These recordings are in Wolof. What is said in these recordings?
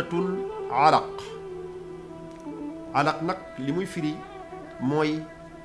suuratul alaq alaq nag li muy firi mooy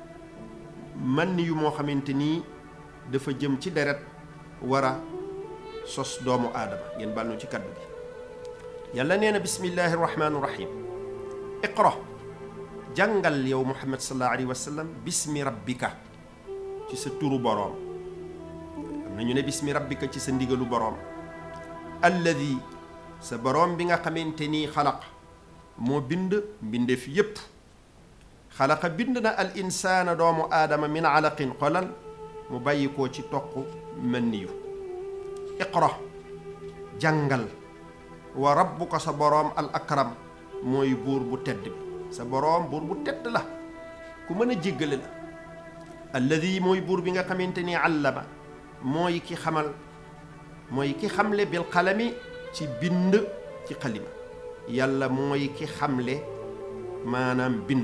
man yu moo xamante nii dafa jëm ci deret war a sos doomu aadama ngeen bàl nu ci kaddu gi yàlla nee na bismillahi rahmaani rahim iqra jàngal yow muhammad sallallahu alayhi wa sallam bismi rabbika ci sa turu boroom am na ñu ne bismi rabbika ci sa ndigalu boroom alladi sa boroom bi nga xamante nii xalaq moo bind mbindeef yépp xalaqa bind na al insaana doomu aadama min alaqin xolal mu bàyyi koo ci toq manniyu iqra jàngal wa rabbuka sa boroom al akram mooy buur bu tedd bi sa boroom buur bu tedd la ku mën a jéggale la alladi mooy buur bi nga xamante ni allama mooy ki xamal mooy ki xamle bil xalami ci bind ci xalima yàlla mooy ki xamle maanaam bind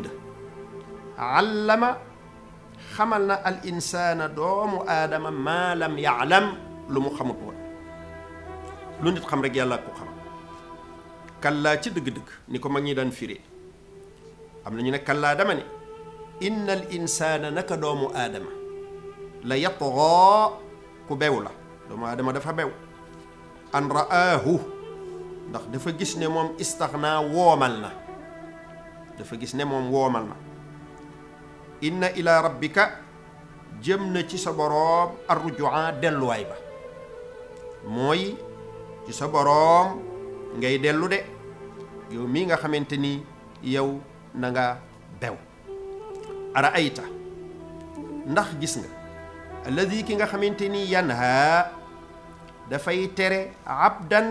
allama xamal na al insaana doomu aadama maa lam yaalam lu mu xamut woon lu nit xam rek yàlla ko xam kallaa ci dëgg-dëgg ni ko mag ñi daan firee am na ñu ne kallaa dama ne inna al insaana naka doomu aadama la yatghaa ku bew la doomu aadama dafa bew an ra'aahu ndax dafa gis ne moom istaxnaa woomal na dafa gis ne moom woomal na inna ila rabbika jëm na ci sa boroom arrujua delluwaay ba mooy ci sa boroom ngay dellu de yow mii nga xamante ni yow na nga bew ara ayta ndax gis nga alladi ki nga xamante ni yanha dafay tere abdan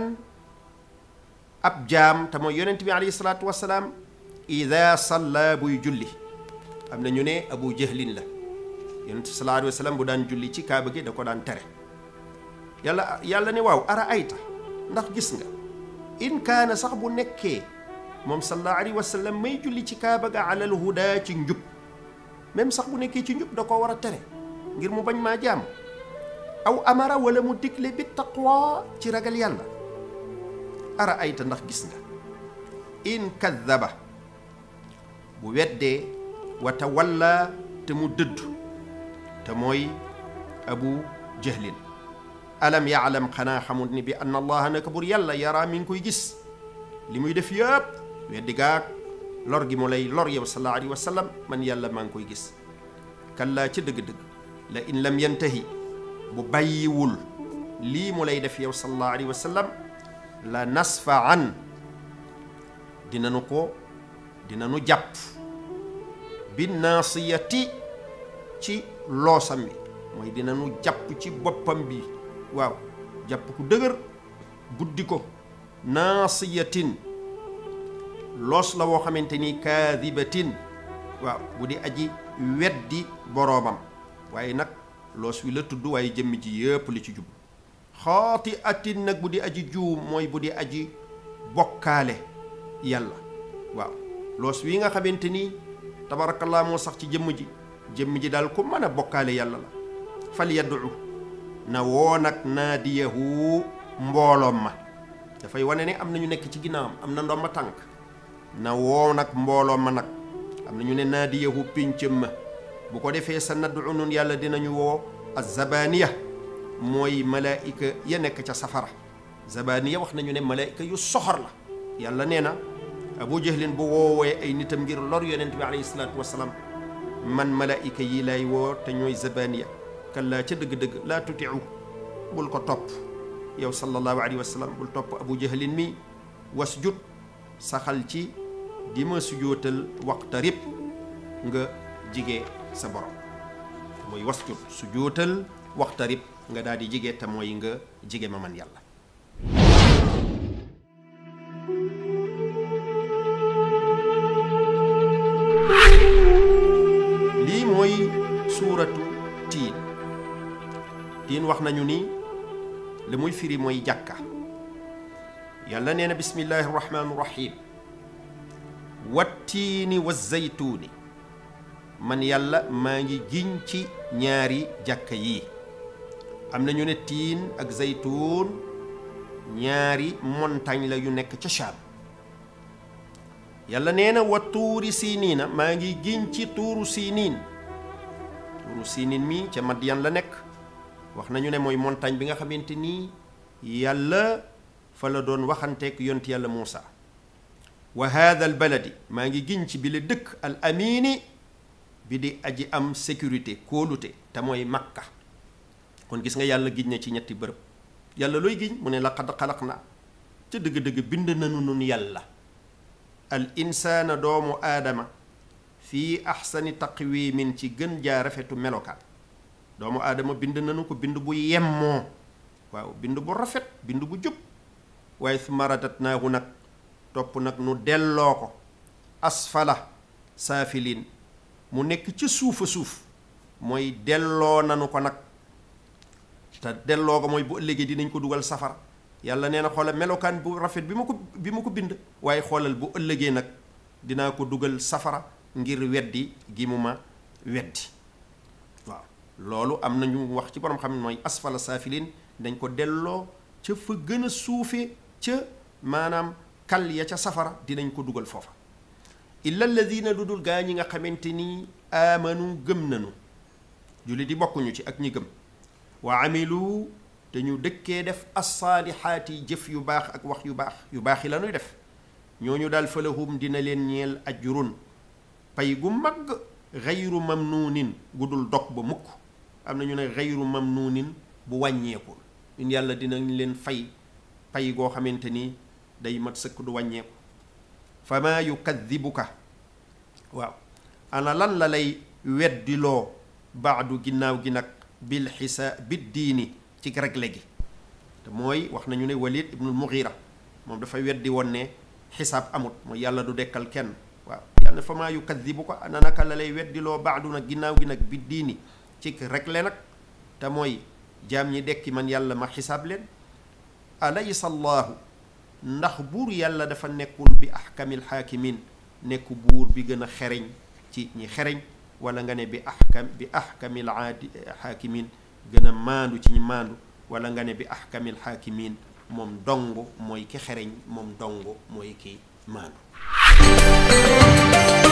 ab jaam te mooy yonent bi alayhi salaatu wasalaam ida salla buy julli am na ñu ne abu jahlin la yonent sallallahu alayhi wa sallam bu daan julli ci kaaba gi da ko daan tere yàlla yàlla ne waaw ara ayta ndax gis nga in kaana sax bu nekkee moom sallallahu alayhi wa sallam may julli ci kaaba ga alal huda ci njub même sax bu nekkee ci njub da ko war a tere ngir mu bañ maa jaam aw amara wala mu digle bi taqwa ci ragal yàlla ara ayta ndax gis nga in kadaba bu weddee wa tawalla te mu dëdd te mooy abu jahlin alam yaalam xanaa xamul ni bi anna allaha naka bur yàlla yaraa mi ngi koy gis li muy def yëpp weddi gaag lor gi mu lay lor yow sallallahu alayhi wa sallam man yàlla maa ngi koy gis kallaa ci dëgg-dëgg la in lam yantahi bu bàyyiwul lii mu lay def yow sallallahu alayhi wa sallam la nasfaan dinanu ko dinanu jàpp bi naasiyati ci loosam bi mooy dinanu jàpp ci boppam bi waaw jàpp ku dëgër buddi ko naasiyatin loos la woo xamante ni kaadibatin waaw bu di aji weddi boroomam waaye nag loos wi la tudd waaye jëmm ji yépp li ci jub xaati atin nag bu di aji juum mooy bu di aji bokkaale yàlla waaw loos wi nga xamante ni tabarakallah moo sax ci jëmm ji jëmm ji daal ku mën a bokkaale yàlla la fal yaddu na woo nag naadiyahu mbooloom ma dafay wane ne am na ñu nekk ci ginnaawam am na ndomba tànk na woo nag mbooloom ma nag am na ñu ne naadiyahu pincëm ma bu ko defee sa naddu nun yàlla dinañu woo azabaniya mooy malaayika ya nekk ca safara zabaniya wax nañu ne malaayika yu soxor la yàlla nee na abu jahlin bu woowee ay nitam ngir lor yonent bi alayhi salaatu wasalaam man malaayika yi lay woo te ñooy zabaniya kallaa ca dëgg-dëgg laa tutiu bul ko topp yow sallallahu alayhi wa sallam bul topp abu jahlin mi wasjud saxal ci di ma sujootal waqtarib nga jige sa borom mooy wasjud sujootal waqtarib nga daal di jige te mooy nga jige ma man yàlla lii mooy suuratu tiin tiin wax nañu ni li muy firi mooy jàkka yàlla nee na bismillahi rahmaani rahim wattiini wa zaytuuni man yàlla maa ngi giñ ci ñaari jàkka yii am na ñu ne tiin ak zaytuun ñaari montagne la yu nekk ca Shaam yàlla nee na wa tuuri siiniina maa ngi giñ ci tuuru siiniin tuuru siiniin mi ca Madyan la nekk wax nañu ne mooy montagne bi nga xamante nii yàlla fa la doon waxanteek yonti yàlla Muusa wa haada al baladi maa ngi giñ ci bi la dëkk al amini bi di aji am sécurité kóolute te mooy makka kon gis nga yàlla giñ na ci ñetti bërëb yàlla looy giñ mu ne laqad xalaq na ca dëgg-dëgg bind nanu nun yàlla al insaana doomu aadama fii axsani taqwimin ci gën jaa rafetu melokaan doomu aadama bind nanu ko bind bu yemmoo waaw bind bu rafet bind bu jub waaye summa radatnaahu nag topp nag nu delloo ko asfala saafiliin mu nekk ca suufa suuf mooy delloo nanu ko nag te delloo ko mooy bu ëllëgee dinañ ko dugal safara yàlla nee na xoolal melokaan bu rafet bi ma ko bi ma ko bind waaye xoolal bu ëllëgee nag dinaa ko dugal safara ngir weddi gi mu ma weddi waaw loolu am na ñu wax ci borom xam ne mooy asfala saafiliin dañ ko delloo ca fa gën a suufe ca maanaam kal ya ca safara dinañ ko dugal foofa illa alladina lu dul gaa ñi nga xamante ni aamanu gëm nanu julli di bokkuñu ci ak ñi gëm wa amilu te ñu dëkkee def assaalihaati jëf yu baax ak wax yu baax yu baax yi la ñuy def ñooñu daal falahum dina leen ñeel ajrun pay gu mag xayru mamnuunin gu dul dog ba mukk am na ñu ne xayru mamnuunin bu wàññeekul ñun yàlla dinañ leen fay pay goo xamante ni day mat sëkk du wàññeeku fa maa yukadibuka waaw ana lan la lay weddiloo baadu ginnaaw gi nag bil xisa bid diini ci regle gi te mooy wax nañu ne walid ibnul mughira moom dafay weddi woon ne xisaab amut mooy yàlla du dekkal kenn waaw yàlla fa maa yukadibuka ana naka la lay weddiloo baadu nag ginnaaw gi nag bid diini ci regle nag te mooy jaam ñi dekki man yàlla ma xisaab leen alaysa allahu ndax buur yàlla dafa nekkul bi ahkamil xaakimin nekk buur bi gën a xereñ ci ñi xereñ wala nga ne bi ahkam bi ahkamil aadi xaakimin gën a maandu ci ñi maandu wala nga ne bi ahkamil xaakimin moom dong mooy ki xereñ moom dong mooy ki maandu